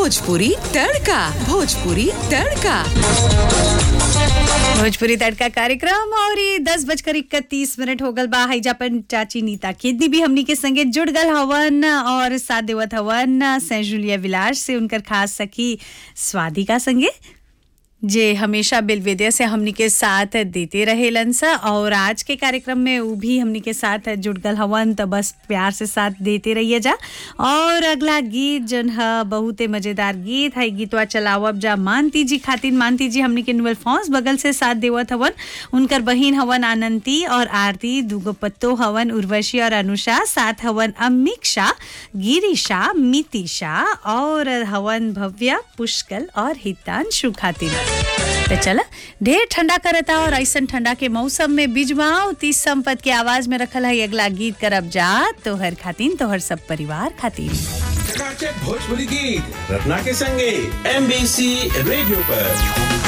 भोजपुरी तड़का भोजपुरी तड़का भोजपुरी तड़का कार्यक्रम और ये दस बजकर इकतीस मिनट हो गल बा हईजा पर चाची नीता केदनी भी हमनी के संगे जुड़ गल हवन और साथ देवत हवन सेंट जूलिया विलास से उनकर खास सखी स्वादिका संगे जे हमेशा बेलवेदिया से हमनी के साथ देते रहेलन सा और आज के कार्यक्रम में वो भी हमनी के साथ जुड़ गल हवन तो बस प्यार से साथ देते रहिए जा और अगला गीत जन है बहुते मजेदार गीत है गीतवा चलावब जा मानती जी खातिन मानती जी हमनी के नुअल फॉन्स बगल से साथ देवत हवन उनकर बहिन हवन आनंती और आरती दुगो पत्तो हवन उर्वशी और अनुषा साथ हवन अमीक्षा गिरिशा मितिशा और हवन भव्या पुष्कल और हितांशु खातिन तो चला ढेर ठंडा करता और ऐसा ठंडा के मौसम में बिजमाओ तीस संपत के आवाज में रखल है अगला गीत करब जा तोहर खातिन तोहर सब परिवार खातिन चकाचक भोजपुरी गीत रत्ना के संगे एमबीसी रेडियो पर